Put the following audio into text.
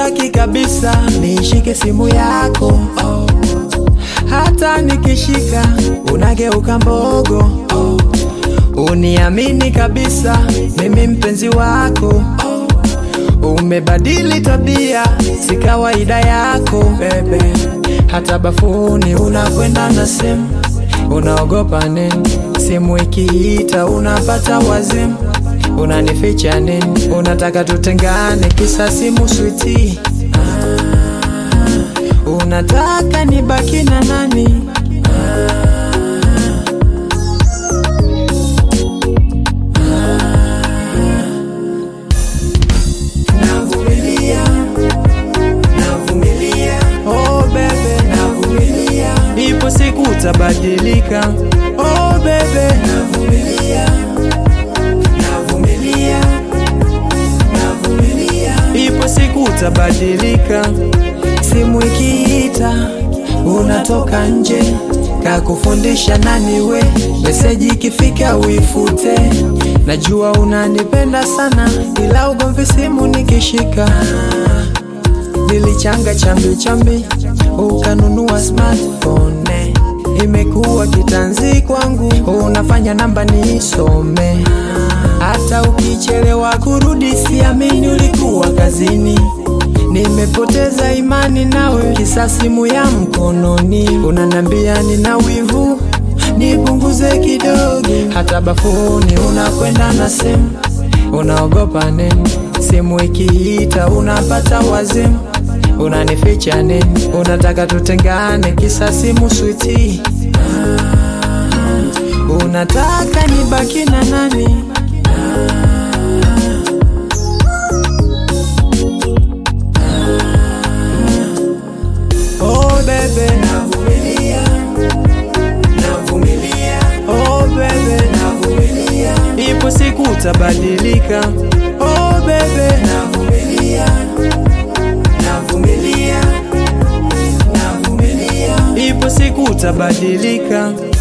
sitaki kabisa nishike simu yako oh. Hata nikishika unageuka mbogo oh. Uniamini kabisa mimi mpenzi wako oh. Umebadili tabia, si kawaida yako bebe. Hata bafuni unakwenda na simu, unaogopa nini? Simu ikiita unapata wazimu, unanificha nini? Unataka tutengane kisa simu switi? Ah, unataka nibaki na nani? Navumilia, navumilia, Oh bebe, navumilia, ipo siku utabadilika. Oh bebe, navumilia, navumilia, navumilia. ipo siku utabadilika. Simu ikiita unatoka nje, kakufundisha nani we? Meseji ikifika uifute. Najua unanipenda sana, ila ugomvi simu nikishika. Nilichanga chambi chambi, ukanunua smartphone. Imekuwa kitanzi kwangu, unafanya namba nisome. Hata ukichelewa kurudi, siamini ulikuwa kazini. Nimepoteza imani nawe, kisa simu ya mkononi. Unanambia nina wivu, nipunguze kidogo. Hata bafuni unakwenda na simu, unaogopa nini? Simu ikiita unapata wazimu, unanificha nini? Unataka tutengane kisa simu switi? Unataka nibaki na nani? Oh bebe, Navumilia, navumilia, oh bebe, navumilia, ipo siku utabadilika. Oh bebe, navumilia, navumilia, navumilia. ipo siku utabadilika.